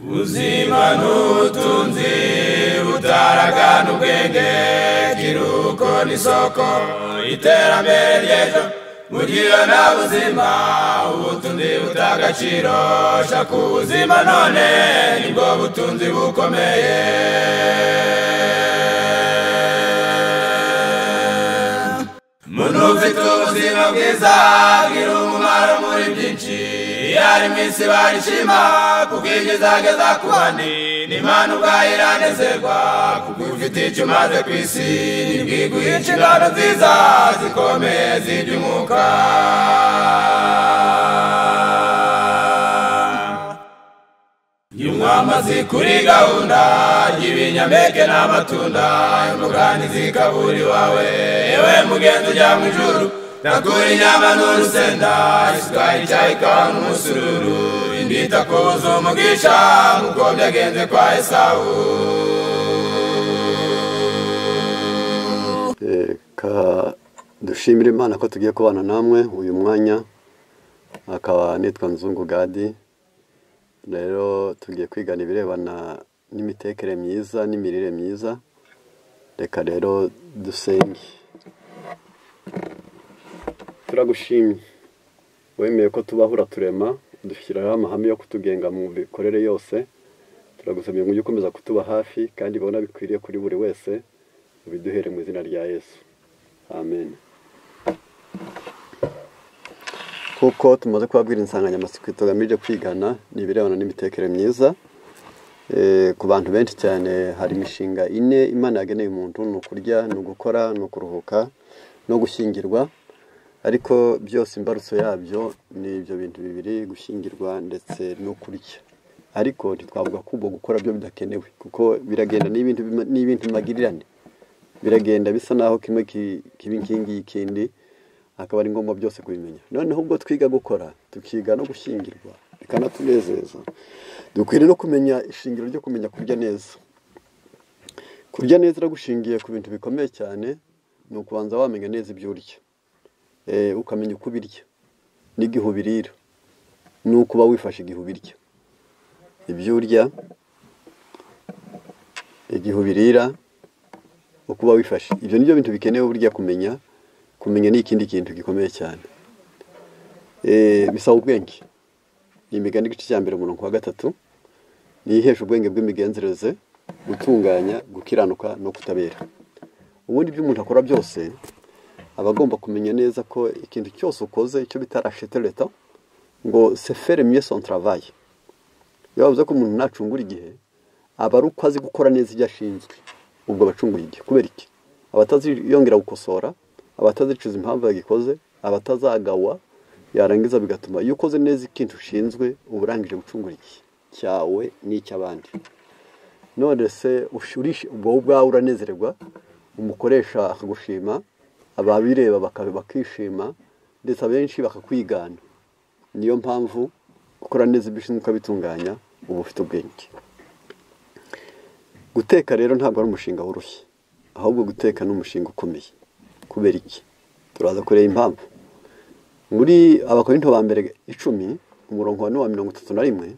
ubuzima n'ubutunzi butaragana ubwenge kiruko n'isoko iterambere ry'ejo mugira nta buzima ubutunzi butagaciro shaka ubuzima none nibwo butunzi bukomeye muntu ufite ubuzima bwiza agira umumaro muri byinshi iyo ari mu isi barishima kuko ibyo izageza ku bandi n'imana ubwayo iranezerwa kuko ufite icyo umaze ku isi ntibwiguye inshingano nziza zikomeye z'iby'umwuka Nyumwamazi kuri gahunda y'ibinyampeke n'amatunda imugani zikaburi wawe yewe mugenzi ujya mu ijuru nakura inyama n'urusenda isukari icyayi ikawa n'umusururu indita ku buzu umugisha nk'uko byagenze kwa esawu reka dushimire imana ko tugiye kubana namwe uyu mwanya akaba nitwa nzungu gadi rero tugiye kwigana ibirebana n'imitekere myiza n'imirire myiza reka rero dusenge turagushimye wemeye ko tubaho uraturema udushyiraho amahame yo kutugenga mu mikorere yose turagusabye ngo ujye ukomeza kutuba hafi kandi ubona bikwiriye kuri buri wese ubiduhere mu izina rya yesu amen kuko tumaze kubabwira insanganyamatsiko tugamije kwigana ni ibirebana n'imitekere myiza Eh, ku bantu benshi cyane hari imishinga ine imana yageneye umuntu ni ukurya ni ugukora ni ukuruhuka no gushyingirwa ariko byose imbarutso yabyo ni ibyo bintu bibiri gushyingirwa ndetse no kurya ariko ntitwavuga ko ubwo gukora byo bidakenewe kuko biragenda ni ibintu bima- ni ibintu magirirane biragenda bisa naho kimwe ki- kiba inkingi y'ikindi akaba ari ngombwa byose kubimenya noneho ubwo twiga gukora tukiga no gushyingirwa bikanatunezeza dukwiriye no kumenya ishingiro ryo kumenya kurya neza kurya neza iragushingiye ku bintu bikomeye cyane ni ukubanza wamenya neza ibyo urya Eh, ukamenya uko ubirya n'igihe ubirira n'uko uba wifashe igihe ubirya ibyo urya igihe ubirira uko uba wifashe ibyo ni byo bintu bikenewe burya kumenya kumenya ni ikindi kintu gikomeye cyane Eh, bisaba ubwenge ni imigani igice cya mbere umurongo wa gatatu ni ihesha ubwenge bw'imigenzereze gutunganya gukiranuka no kutabera ubundi ibyo umuntu akora byose aba agomba kumenya neza ko ikintu cyose ukoze icyo bita rachete leta ngo sefere miye son travail iyo bavuze ko umuntu ntacungura igihe aba ari uko azi gukora neza ibyo ashinzwe ubwo aba acunguye igihe kubera iki aba ataziyongera gukosora aba atazicuza impamvu yagikoze aba atazagawa yarangiza bigatuma iyo ukoze neza ikintu ushinzwe uba urangije gucungura igihe cyawe n'icy'abandi none se ushurishe ubwo wowe ubwawe uranezerwa umukoresha akagushima ababireba baka- bakishima ndetse abenshi bakakwigana niyo mpamvu gukora neza ibyo ushinzwe ukabitunganya uba ufite ubwenge guteka rero ntabwo ari umushinga woroshye ahubwo guteka ni umushinga ukomeye kubera iki turaza kureba impamvu muri abakorinto ba mbere icumi umurongo wa wa mirongo itatu na rimwe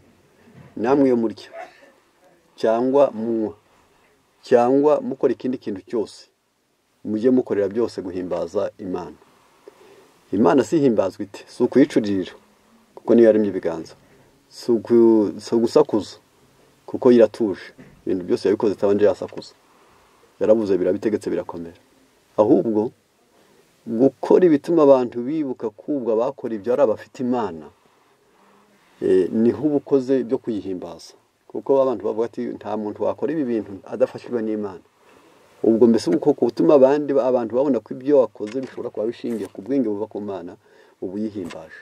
namwe iyo murya cyangwa munywa cyangwa mukora ikindi kintu cyose mujye mukorera byose guhimbaza imana imana si ihimbazwa ite si ukuyicurira kuko niyo yaremye ibiganza si uku- si ugusakuza kuko yiratuje ibintu byose yabikoze atabanje yasakuza yarabuze birabitegetse birakomera ahubwo gukora ibituma abantu bibuka kubwa bakora ibyo ari abafite imana Eh, niho uba ukoze ibyo kuyihimbaza kuko baba abantu bavuga ati nta muntu wakora ibi bintu adafashijwe n'imana ubwo mbese uko gutuma abandi abantu babona ko ibyo wakoze bishobora kuba bishingiye ku bwenge buva ku mana uba uyihimbaje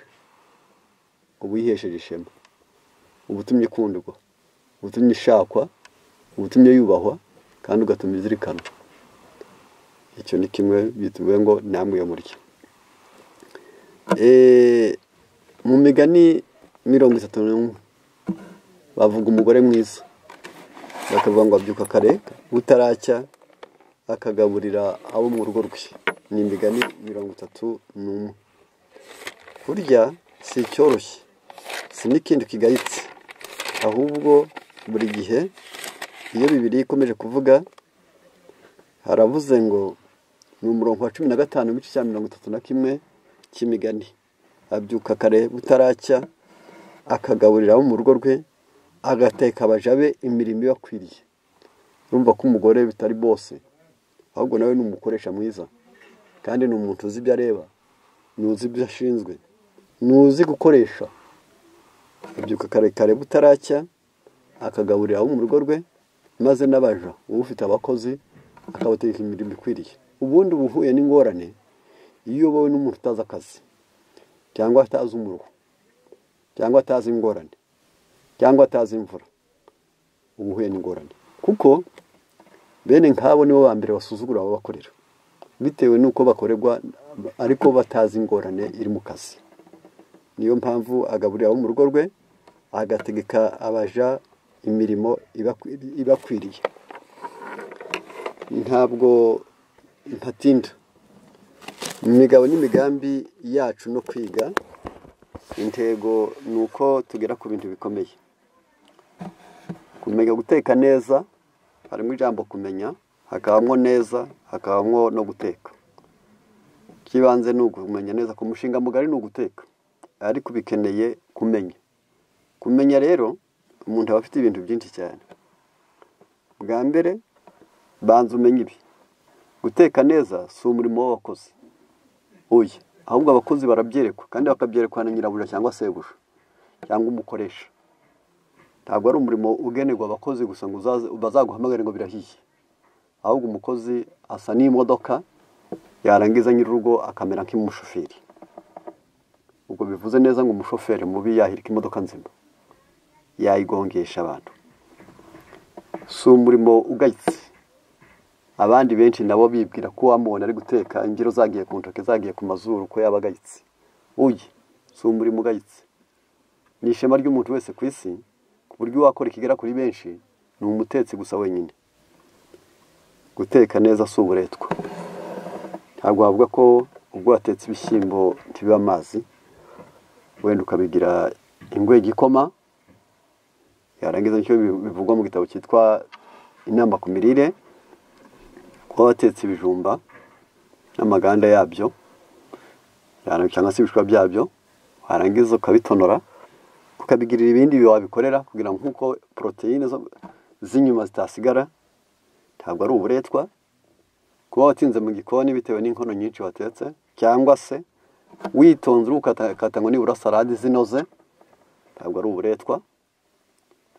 uba uyihesheje ishema uba utumye ikundwa uba utumye ishakwa uba utumye yubahwa kandi ugatuma izirikanwa icyo ni kimwe bituvuye ngo namwe iyo murya Eh, mu migani mirongo itatu n'umwe bavuga umugore mwiza bakavuga ngo abyuka kare butaracya akagaburira abo mu rugo rwe ni imigani mirongo itatu n'umwe kurya si icyoroshye si n'ikindi kigayitse ahubwo buri gihe iyo bibiri ikomeje kuvuga haravuze ngo ni umurongo wa cumi na gatanu igice cya mirongo itatu na kimwe cy'imigani abyuka kare butaracya akagaburira abo mu rugo rwe agateka abaja be imirimo ibakwiriye urumva ko umugore bitari bose ahubwo nawe ni umukoresha mwiza kandi ni umuntu uzi ibyo areba ni uzi ibyo ashinzwe ni uzi gukoresha abyuka kare kare butaracya akagaburira abo mu rugo rwe maze n'abaja uba ufite abakozi akabategeka imirimo ikwiriye ubundi uba uhuye n'ingorane iyo uyobowe n'umuntu utazi akazi cyangwa atazi umuruho cyangwa atazi ingorane cyangwa atazi imvura uba uhuye n'ingorane kuko bene nk'abo nibo ba mbere basuzugura ababakorera bitewe n'uko bakorerwa ariko batazi ingorane iri mu kazi niyo mpamvu agaburira abo mu rugo rwe agategeka abaja imirimo ibakwiriye ntabwo ntatinda mu migabo n'imigambi yacu no kwiga intego ni uko tugera ku bintu bikomeye kumenya guteka neza harimo ijambo kumenya hakabamo neza hakabamo no guteka ikibanze ni ukumenya neza ku mushinga mugari ni uguteka ariko bikeneye kumenya kumenya rero umuntu aba afite ibintu byinshi cyane bwa mbere banza umenye ibi guteka neza si umurimo w'abakozi uyu ahubwo abakozi barabyerekwa kandi bakabyerekwa na nyirabuja cyangwa sebuja cyangwa umukoresha ntabwo ari umurimo ugenerwa abakozi gusa ngo bazaguhamagare ngo birahiye ahubwo umukozi asa n'imodoka yarangiza nyir'urugo akamera nk'umushoferi ubwo bivuze neza ngo umushoferi mubi yahirika imodoka nzima yayigongesha abantu si umurimo ugayitse abandi benshi nabo bibwira ko uwamubona ari guteka imbyiro zagiye ku ntoki zagiye ku mazuru ko yaba agayitse uye si umurimo ugayitse ni ishema ry'umuntu wese ku isi ku buryo uwakora ikigera kuri benshi ni umutetsi gusa wenyine guteka neza si uburetwa ntabwo wavuga ko ubwo watetse ibishyimbo ntibibe amazi wenda ukabigira ingwego ikoma yarangiza nicyo bivugwa mu gitabo cyitwa inama ku mirire kuba watetse ibijumba n'amaganda yabyo cyangwa se ibishwa byabyo warangiza ukabitonora ukabigirira ibindi wabikorera kugira ngo nk'uko poroteyine z'inyuma zitasigara ntabwo ari uburetwa kuba watinze mu gikoni bitewe n'inkono nyinshi watetse cyangwa se witonze ukata ngo nibura salade zinoze ntabwo ari uburetwa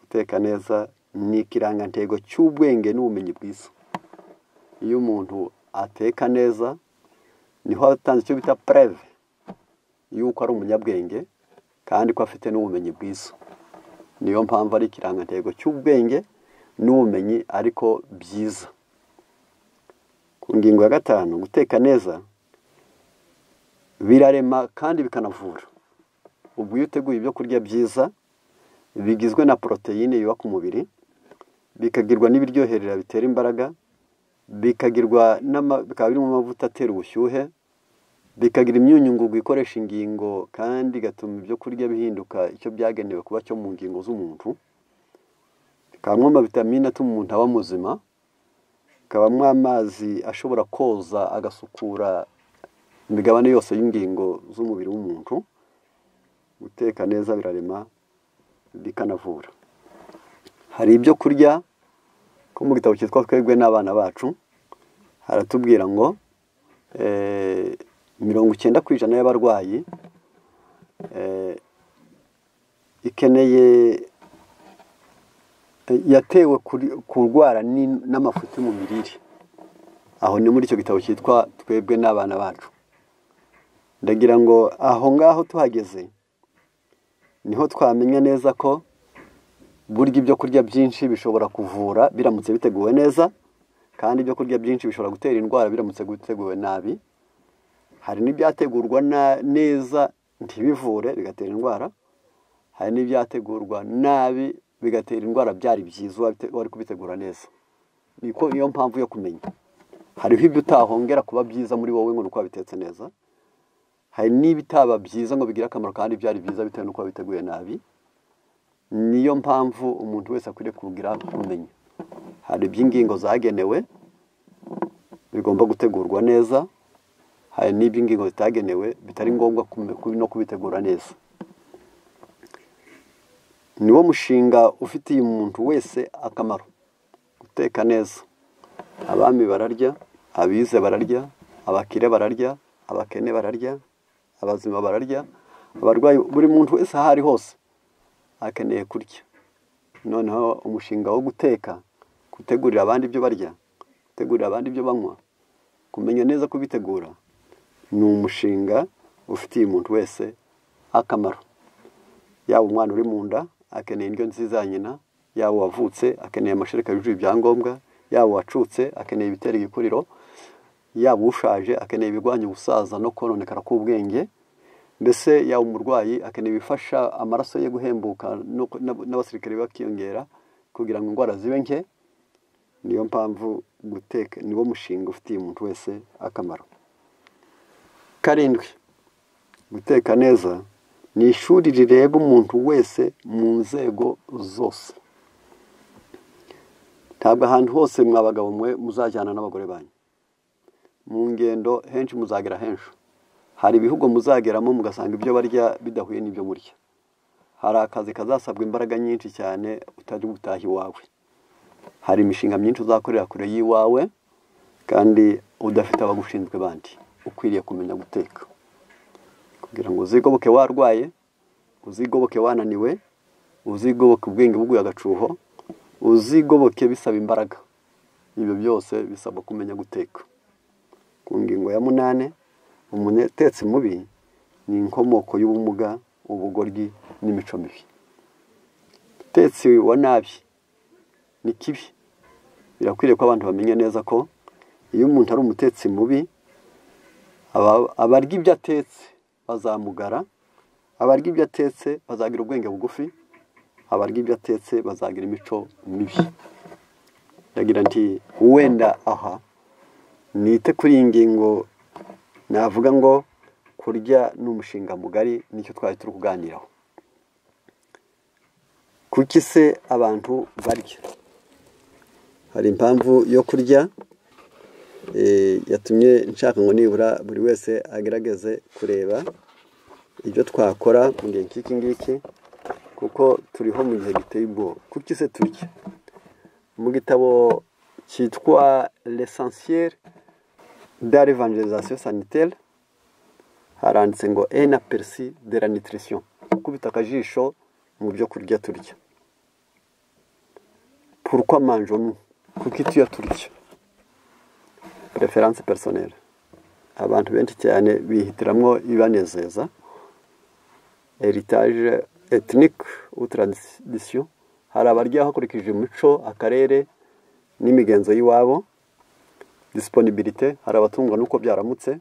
guteka neza ni ikirangantego cy'ubwenge n'ubumenyi bwiza iyo umuntu ateka neza niho atanze icyo bita pureve y'uko ari umunyabwenge kandi ko afite n'ubumenyi bwiza niyo mpamvu ari ikirangantego cy'ubwenge n'ubumenyi ariko byiza ku ngingo ya gatanu guteka neza birarema kandi bikanavura ubwo iyo uteguye ibyo kurya byiza bigizwe na poroteyine yubaka umubiri bikagirwa n'ibiryoherera bitera imbaraga bikagirwa bikaba birimo amavuta atera ubushyuhe bikagira imyunyungugu ikoresha ingingo kandi igatuma ibyo kurya bihinduka icyo byagenewe kuba cyo mu ngingo z'umuntu bikabamo amavitamine atuma umuntu aba muzima kabamo amazi ashobora koza agasukura imigabane yose y'ingingo z'umubiri w'umuntu guteka neza birarema bikanavura hari ibyo kurya ko mu gitabo cyitwa twebwe n'abana bacu haratubwira ngo mirongo icyenda ku ijana y'abarwayi ikeneye yatewe kurwara n'amafuti mu mirire aho ni muri icyo gitabo cyitwa twebwe n'abana bacu ndagira ngo aho ngaho tuhageze niho twamenya neza ko burya ibyo kurya byinshi bishobora kuvura biramutse biteguwe neza kandi ibyo kurya byinshi bishobora gutera indwara biramutse biteguwe nabi hari n'ibyategurwa neza ntibivure bigatera indwara hari n'ibyategurwa nabi bigatera indwara byari byiza wari kubitegura neza niko niyo mpamvu yo kumenya hariho ibyo utahongera kuba byiza muri wowe ngo ni uko wabitetse neza hari n'ibitaba byiza ngo bigire akamaro kandi byari byiza bitewe n'uko wabiteguye nabi niyo mpamvu umuntu wese akwiriye kugira kumenya hari iby'ingingo zagenewe bigomba gutegurwa neza hari n'iby'ingingo zitagenewe bitari ngombwa kubi- no kubitegura neza niwo mushinga ufitiye umuntu wese akamaro guteka neza abami bararya abize bararya abakire bararya abakene bararya abazima bararya abarwayi buri muntu wese aho ari hose akeneye kurya noneho umushinga wo guteka gutegurira abandi ibyo barya gutegurira abandi ibyo banywa kumenya neza kubitegura ni umushinga ufitiye umuntu wese akamaro yaba umwana uri mu nda akeneye indyo nziza ya nyina yaba uwavutse akeneye amashereka yujuje ibyangombwa yaba uwacutse akeneye ibitera igikuriro yaba ushaje akeneye ibirwanya ubusaza no kononekara k'ubwenge mbese yaba umurwayi akeneye ibifasha amaraso ye guhembuka no- n'ab- n'abasirikare bakiyongera kugira ngo indwara zibe nke niyo mpamvu guteka niwo mushinga ufitiye umuntu wese akamaro karindwi guteka neza ni ishuri rireba umuntu wese mu nzego zose ntabwo ahantu hose mwa bagabo mwe muzajyana n'abagore banyu mu ngendo henshi muzagera henshi hari ibihugu muzageramo mugasanga ibyo barya bidahuye n'ibyo murya hari akazi kazasabwa imbaraga nyinshi cyane utari gutaha iwawe hari imishinga myinshi uzakorera kure y'iwawe kandi udafite abagushinzwe bandi ukwiriye kumenya guteka kugira ngo uzigoboke warwaye uzigoboke wananiwe uzigoboke ubwenge buguye agacuho uzigoboke bisaba imbaraga ibyo byose bisaba kumenya guteka ku ngingo ya munane umutetsi mubi ni inkomoko y'ubumuga ubugoryi n'imico mibi utetsi wa nabi ni kibi birakwiriye ko abantu bamenya neza ko iyo umuntu ari umutetsi mubi aba- abarya ibyo atetse bazamugara abarya ibyo atetse bazagira ubwenge bugufi abarya ibyo atetse bazagira imico mibi ndagira nti wenda aha nite kuri iyi ngingo navuga ngo kurya ni umushinga mugari nicyo twari turi kuganiraho kuki se abantu barya hari impamvu yo kurya eh, yatumye nshaka ngo nibura buri wese agerageze kureba ibyo twakora mu gihe nk'iki ngiki kuko turiho mu gihe giteye ubwoba kuki se turya mu gitabo cyitwa l'essentiel de l'évangélisation sanitaire haranditse ngo un aperçu de la nutrition gukubita akajisho mu byo kurya turya pourquoi mangeons-nous kuki tuya turya preference personnelle abantu benshi cyane bihitiramwo ibanezeza heritage ethnique ou tradition hari abarya hakurikije umuco akarere n'imigenzo y'iwabo disponibilité hari abatungwa n'uko byaramutse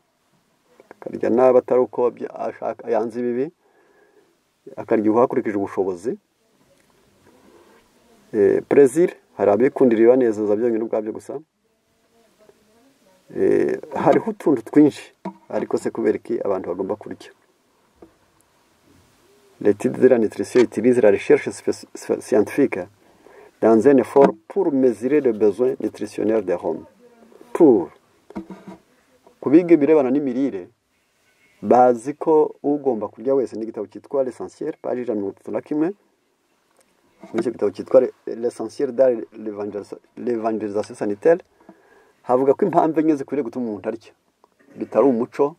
akarya n'abatari uko bya- ashaka yanze ibibi akarya hakurikije ubushobozi Eh, plaisir hari abikundira ibibanezeza byonyine ubwabyo gusa Eh, hariho utuntu twinshi ariko se kubera iki abantu bagomba kurya l'étude de la nutrition utilise la recherche spé- spé- scientifique dans un effort pour mesurer le besoin nutritionnel des hommes pour kubiga ibirebana n'imirire bazi ko ugomba kurya wese n'igitabo cyitwa l'essentiel paji ijana na mirongo itatu na kimwe muri icyo gitabo cyitwa Le- l'essentiel dans l'évangélisa- l'évangélisation sanitaire havuga ko impamvu enye zikwiriye gutuma umuntu arya bitari umuco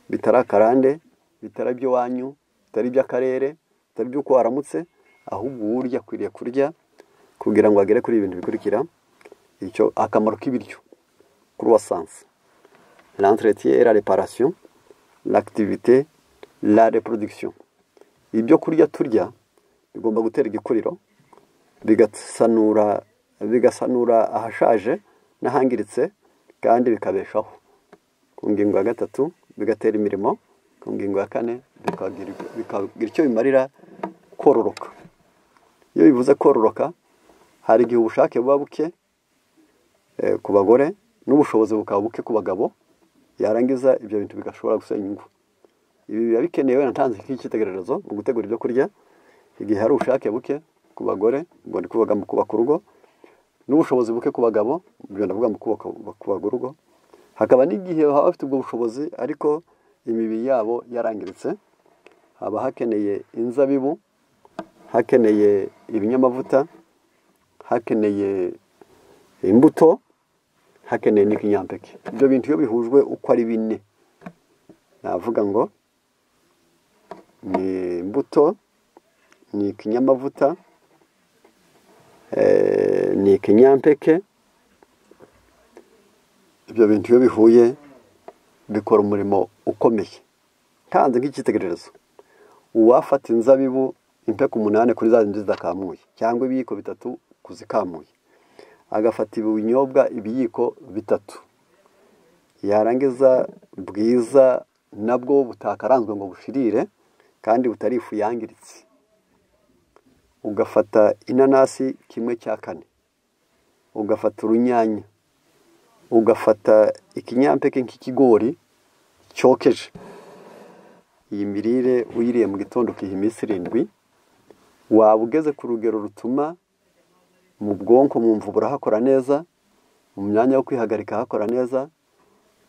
bitari akarande bitari iby'iwanyu bitari iby'akarere bitari iby'uko waramutse ahubwo uwurya akwiriye kurya kugira ngo agere kuri ibi bintu bikurikira icyo akamaro k'ibiryo kuri wasansi l'entretien et la réparation l'activité la reproduction ibyo kurya turya bigomba gutera igikuriro bigasanura bigasanura ahashaje n'ahangiritse kandi bikabeshaho ku ngingo ya gatatu bigatera imirimo ku ngingo ya kane bikagira bikagira icyo bimarira kororoka iyo bivuze kororoka hari igihe ubushake buba buke eh, ku bagore n'ubushobozi bukaba buke ku bagabo yarangiza ibyo bintu bigashobora gusenya ingo ibi biba bikenewe natanze nk'icyitegererezo mu gutegura ibyo kurya igihe hari ubushake buke ku bagore ubwo ndi kuvuga mu kubaka urugo n'ubushobozi buke ku bagabo ibyo ndavuga mu kubaka kubaka urugo hakaba n'igihe baba bafite ubwo bushobozi ariko imibiri yabo yarangiritse haba hakeneye inzabibu hakeneye ibinyamavuta hakeneye imbuto hakeneye n'ikinyampeke ibyo bintu iyo bihujwe uko ari bine navuga ngo ni imbuto ni ikinyamavuta ni ikinyampeke ibyo bintu iyo bihuye bikora umurimo ukomeye ntanze nk'icyitegererezo uwafata inzabibu impeka umunani kuri za zindi zidakamuye cyangwa ibiyiko bitatu kuzikamuye agafata ibinyobwa ibiyiko bitatu yarangiza bwiza nabwo butakaranzwe ngo bushirire kandi butari ifu yangiritse ugafata inanasi kimwe cya kane ugafata urunyanya ugafata ikinyampeke nk'ikigori cyokeje iyi mirire uyiriye mu gitondo ukiha iminsi irindwi waba ugeze ku rugero rutuma mu bwonko mu mvubu urahakora neza mu myanya yo kwihagarika hakora neza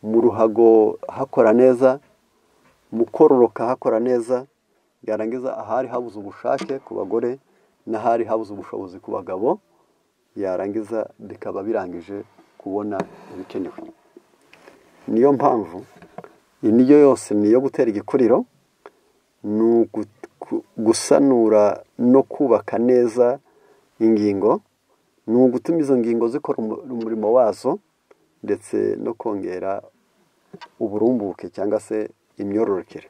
mu ruhago hakora neza mu kororoka hakora neza yarangiza ahari habuze ubushake ku bagore n'ahari habuze ubushobozi ku bagabo yarangiza bikaba birangije kubona ibikenewe niyo mpamvu indyo yose ni iyo gutera igikuriro ni gusanura no kubaka neza ingingo ni ugutuma izo ngingo zikora umurimo wazo ndetse no kongera uburumbuke cyangwa se imyororokere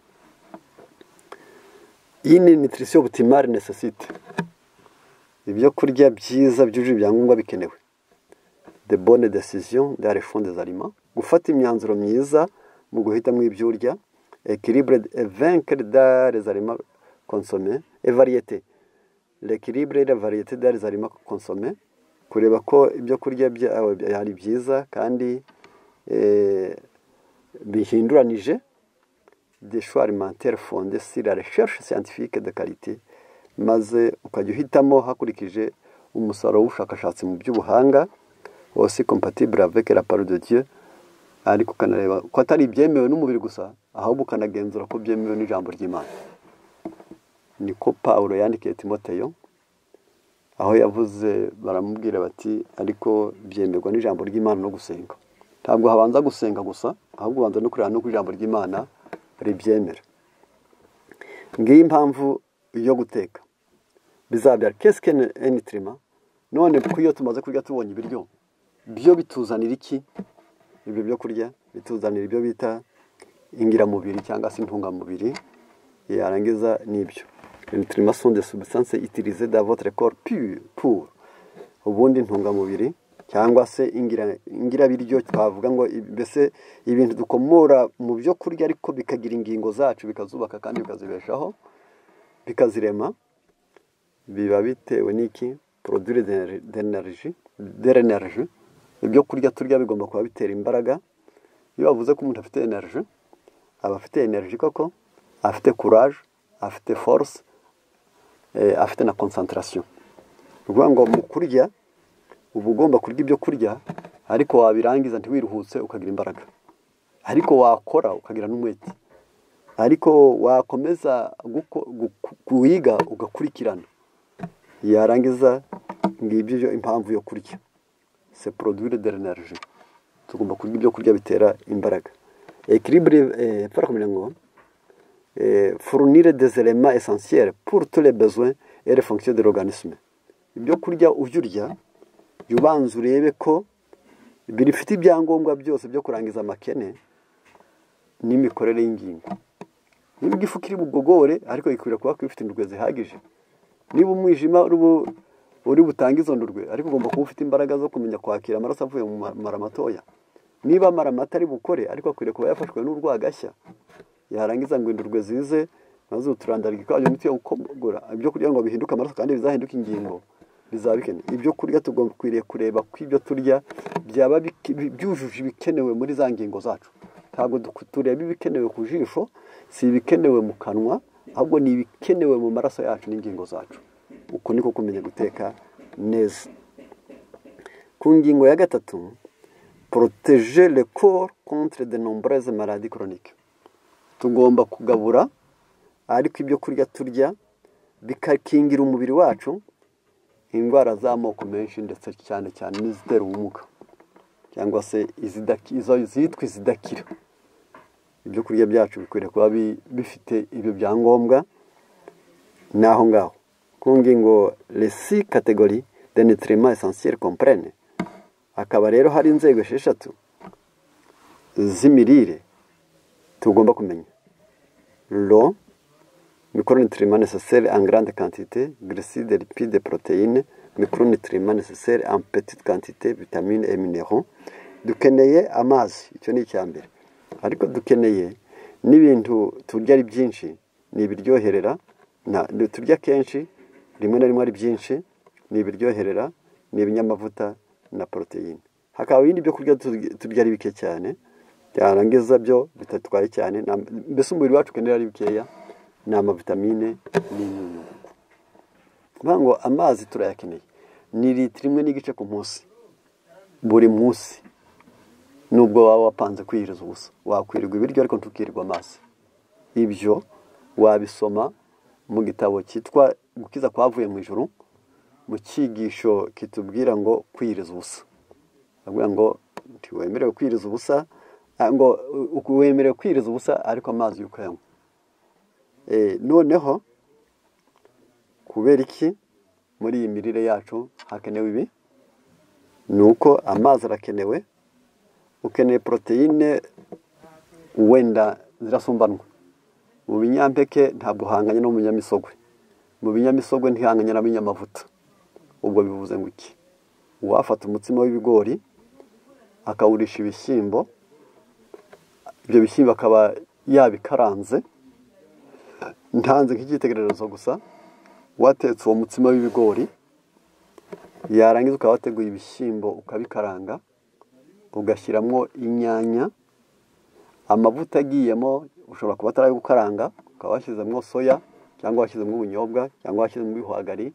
iyi ni nitirisiyo butimari nesesite ibyo kurya byiza byujuje ibyangombwa bikenewe de bone desiziyo de fonde zarima gufata imyanzuro myiza mu guhitamo ibyo urya ekiribure evenkere dare zarima konsome evariyete lekiribure variyete dare zarima konsome kureba ko ibyo kurya byawe ari byiza kandi bihinduranije de shuwa alimentere fonde sira resheshe siyantifike de karite maze ukajya uhitamo hakurikije umusaruro w'ubushakashatsi mu by'ubuhanga wose kompatibure aveke la paro de dieu ariko ukanareba ko atari ibyemewe n'umubiri gusa ahubwo ukanagenzura ko byemewe n'ijambo ry'imana niko paul yandikiye timoteyo aho yavuze baramubwira bati ariko byemerwa n'ijambo ry'imana no gusenga ntabwo habanza gusenga gusa ahubwo ubanza no kureba n'uko ijambo ry'imana ribyemera ngiyi impamvu yo guteka bizabyara kesike enitirima none kuko iyo tumaze kurya tubonye ibiryo byo bituzanira iki ibyo byo kurya bituzanira ibyo bita ingiramubiri cyangwa se intungamubiri yarangiza n'ibyo enitirima sonde subisanse itirize da votere koru puru ubundi intungamubiri cyangwa se ingirabiryo twavuga ngo mbese ibintu dukomora mu byo kurya ariko bikagira ingingo zacu bikazubaka kandi bikazibeshaho bikazirema biba bitewe n'iki porodure dere enerji ibyo kurya turya bigomba kuba bitera imbaraga iyo bavuze ko umuntu afite enerji aba afite enerji koko afite kuraje afite force afite na konsantarasiyo ni ukuvuga ngo mu kurya uba ugomba kurya ibyo kurya ariko wabirangiza ntiwiruhutse ukagira imbaraga ariko wakora ukagira n'umwete ariko wakomeza kuwiga ugakurikirana yarangiza ngibyo impamvu yo kurya se porodwire de renerije tugomba kurya ibyo kurya bitera imbaraga ekiribure pfara kumenya ngo furunire dezerema esansiyere puru ture bezwe ere fonksiyo de roganisme ibyo kurya ujya urya jya ubanza urebe ko bifite ibyangombwa byose byo kurangiza amakene n'imikorere y'ingingo niba igifu kiri bugogore ariko gikwiriye kuba bifite indurwe zihagije niba umwijima uri butange izo ndurwe ariko ugomba kuba ufite imbaraga zo kumenya kwakira amaraso avuye mu mara matoya niba amara mato ari bukore ariko akwiriye kuba yafashwe n'urwagashya yarangiza ngo indurwe zize maze uturandarike kwayo imiti yo gukogora ibyo kurya ngo bihinduke amaraso kandi bizahinduke ingingo bizaba bikenewe ibyo kurya tukwiriye kureba ko ibyo turya byaba byujuje ibikenewe muri za ngingo zacu ntabwo tureba ibikenewe ku jisho si ibikenewe mu kanwa ahubwo ni ibikenewe mu maraso yacu n'ingingo zacu uko niko kumenya guteka neza ku ngingo ya gatatu poroteje le corps contre de nombreuses maladies chroniques tugomba kugabura ariko ibyo kurya turya bikakingira umubiri wacu indwara z'amoko menshi ndetse cyane cyane n'izitera ubumuga cyangwa se izidaki- izo zitwa izidakira ibyo kurya byacu bikwiriye kuba bi- bifite ibyo byangombwa n'aho ngaho ku ngingo resi kategori de nitirima esansiyeri komprene hakaba rero hari inzego esheshatu z'imirire tugomba kumenya ro mikoronutirima necessaire en grande quantité glucides lipide protéines mikoronutirima necessaire en petite quantité vitamine et minéraux dukeneye amazi icyo ni icya mbere ariko dukeneye n'ibintu turya ari byinshi ni ibiryoherera na- ni- turya kenshi rimwe na rimwe ari byinshi ni ibiryoherera ni ibinyamavuta na poroteyine hakaba ibindi byo kurya turya- turya ari bike cyane byarangiza byo bitatwaye cyane na- mbese umubiri wacu ukenera ari bikeya ni amavitamine n'imyunyungugu kuvuga ngo amazi turayakeneye ni litiro imwe n'igice ku munsi buri munsi nubwo waba wapanze kwihiriza ubusa wakwirirwa ibiryo ariko ntukirirwa amazi ibyo wabisoma mu gitabo cyitwa gukiza kwavuye mu ijuru mu cyigisho kitubwira ngo kwihiriza ubusa bavuga ngo ntiwemerewe kwihiriza ubusa ah, ngo u- u- wemerewe kwihiriza ubusa ariko amazi yo ukayanywa Eh, noneho kubera iki muri iyi mirire yacu hakenewe ibi ni uko amazi arakenewe ukeneye poroteyine wenda zirasumbanwa mu binyampeke ntabwo uhanganye no mu binyamisogwe mu binyamisogwe ntihanganye na binyamavuta ubwo bivuze ngo iki uwafata umutsima w'ibigori akawurisha ibishyimbo ibyo bishyimbo akaba yabikaranze ntanze nk'icyitegererezo gusa watetse uwo mutsima w'ibigori yarangiza ukaba wateguye ibishyimbo ukabikaranga ugashyiramo inyanya amavuta agiyemo ushobora kuba atari ayo gukaranga ukaba washyizemo soya cyangwa washyizemo ubunyobwa cyangwa washyizemo ibihwagari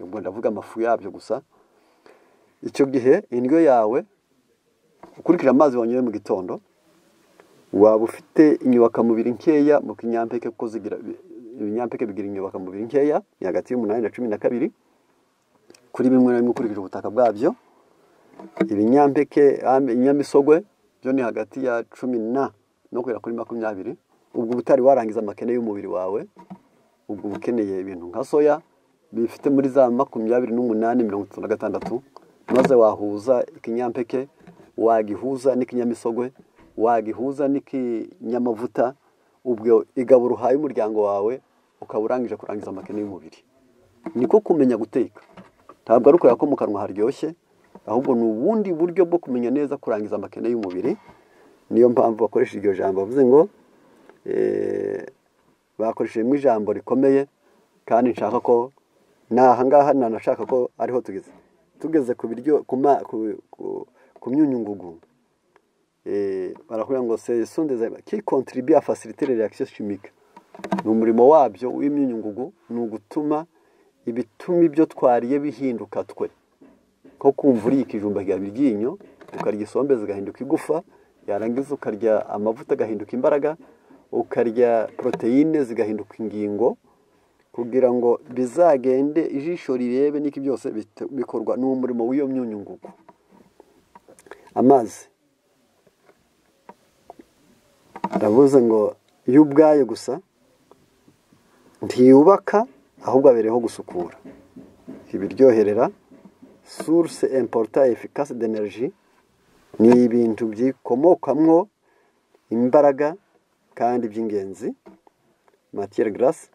ubwo ndavuga amafu yabyo gusa icyo gihe indyo yawe ukurikije amazi wanyoye mu gitondo waba ufite inyubakamubiri nkeya mu kinyampeke kuko zigira ibinyampeke bigira inyubakamubiri nkeya ni hagati y'umunani na cumi na kabiri kuri bimwe na bimwe ukurikije ubutaka bwabyo ibinyampeke am- inyamisogwe byo ni hagati ya cumi na no kugera kuri makumyabiri ubwo uba utari warangiza amakene y'umubiri wawe ubwo uba ukeneye ibintu nka soya bifite muri za makumyabiri n'umunani mirongo itatu na gatandatu maze wahuza ikinyampeke wagihuza n'ikinyamisogwe wagihuza n'ikinyamavuta ubwo igaburo uhaye umuryango wawe ukaba urangije kurangiza amakene y'umubiri niko kumenya guteka ntabwo ari ukureba ko mu kanwa haryoshye ahubwo ni ubundi buryo bwo kumenya neza kurangiza amakene y'umubiri niyo mpamvu bakoresha iryo jambo bavuze ngo eh, bakoreshejemo ijambo rikomeye kandi nshaka ko ni ahangaha nanashaka ko ariho tugeze tugeze ku biryo ku ma- ku- ku- ku myunyungugu eh, barakubwira ngo se sondeze ki contribue à faciliter les réactions chimiques ni umurimo wabyo w'imyunyungugu ni ugutuma ibituma ibyo twariye bihinduka twe nko kumva uriye ikijumba gihaba iryinyo ukarya isombe zigahinduka igufa yarangiza ukarya amavuta agahinduka imbaraga ukarya poroteyine zigahinduka ingingo kugira ngo bizagende ijisho rirebe n'iki byose bite- bikorwa n'umurimo w'iyo myunyungugu amazi aravuze ngo iyo ubwayo gusa ntiyubaka ahubwo abereyeho gusukura ibiryoherera source important efficace d'energie ni ibintu byikomokamwo imbaraga kandi by'ingenzi matière grasse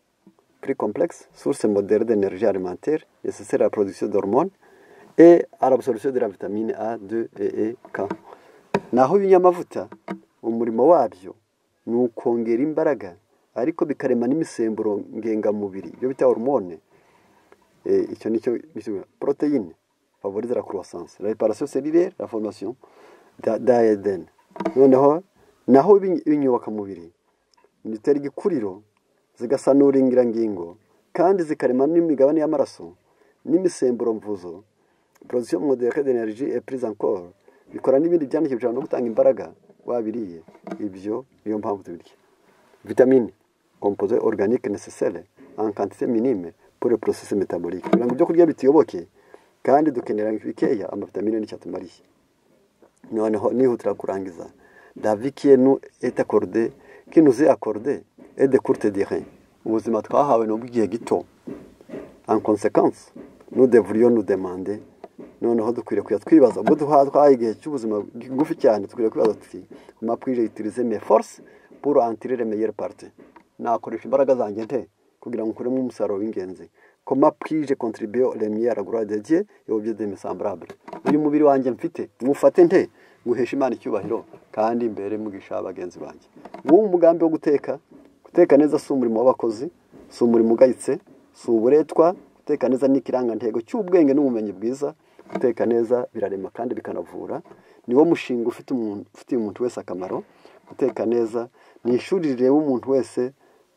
plus complexe source moderne d'énergie alimentaire nécessaire à la production d'hormones et à l'absorption de la vitamine A, D et E, K. Naho ibinyamavuta umurimo wabyo ni ukongera imbaraga ariko bikarema n'imisemburo ngengamubiri ibyo bita hormone Eh, icyo nicyo bisigura poroteyine favorize la croissance la réparation cellulaire la formation da- d'ADN noneho naho ibiny- ibinyubakamubiri zitera igikuriro zigasanura ingirangingo kandi zikarema n'imigabane y'amaraso n'imisemburo mvuzo porosiyo modeke d'energie et prise en call bikora n'ibindi byandikishije no gutanga imbaraga wabiriye ibyo niyo mpamvu tubirya vitamine composé organique nécessaire en quantité minime pour le processus métabolique kugira ngo ibyo kurya bituyoboke kandi dukenera bikeya amavitamine n'icyatumariye noneho nihutira kurangiza davi kiyenu et accordé kinuze accordé et de courte durée ubuzima twahawe ni ubw'igihe gito en conséquence nous devrions nous demander noneho dukwiriye kujya twibaza ubwo duha twahaye igihe cy'ubuzima bw'igufi cyane dukwiriye kwibaza tuti kuma pwije utilize mes forces pour en tirer les meilleures parties nakoresha imbaraga zanjye nte kugira ngo nkuremo umusaruro w'ingenzi koma pwije contribuer les meilleures gloires de Dieu et aux biens de mes semblables uyu mubiri wanjye mfite mwufate nte nguhesha Imana icyubahiro kandi mbere mugisha bagenzi banjye uwo mugambi wo guteka guteka neza si umurimo w'abakozi si umurimo ugayitse si uburetwa guteka neza ni ikirangantego cy'ubwenge n'ubumenyi bwiza guteka neza birarema kandi bikanavura niwo mushinga ufite umuntu ufitiye umuntu wese akamaro guteka neza ni ishuri rireba umuntu wese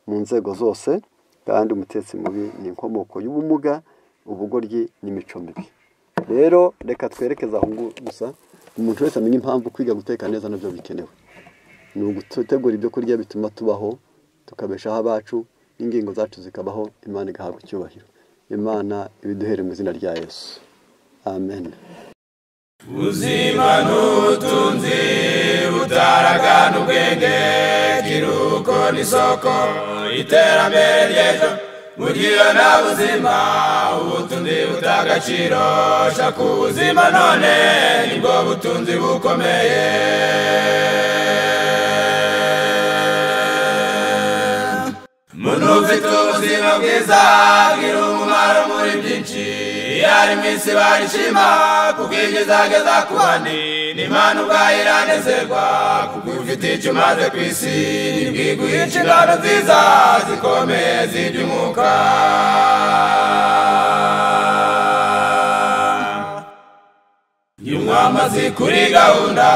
mu nzego zose kandi umutetsi mubi ni inkomoko y'ubumuga ubugoryi n'imico mibi rero reka twerekeze aho ngo gusa umuntu wese amenya impamvu kwiga guteka neza nabyo bikenewe ni ugutegura ibyo kurya bituma tubaho tukabeshaho abacu n'ingingo zacu zikabaho imana igahabwa icyubahiro imana ibiduhere mu izina rya yesu amen ubuzima n'ubutunzi butaragana ubwenge kiruko n'isoko iterambere ry'ejo bugira nta buzima ubutunzi butagaciro shaka ubuzima none nibwo butunzi bukomeye umuntu ufite ubuzima bwiza bwira umumaro muri byinshi iyo ari mu isi barishima kuko ibyo izageza ku bandi n'imana ubwayo iranezerwa kuko ufite icyo umaze ku isi ntibwiguhe inshingano nziza zikomeye z'iby'umwuka nywa amazi kuri gahunda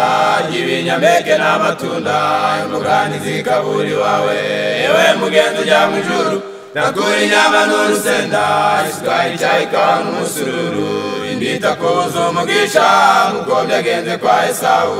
y'ibinyampeke n'amatunda imugani zikabura iwawe yewe mugenzi ujya mu ijuru nakura inyama n'urusenda isukari icyayi kawa n'umusururu indita ku buzima bw'isha nk'uko byagenze kwa esawu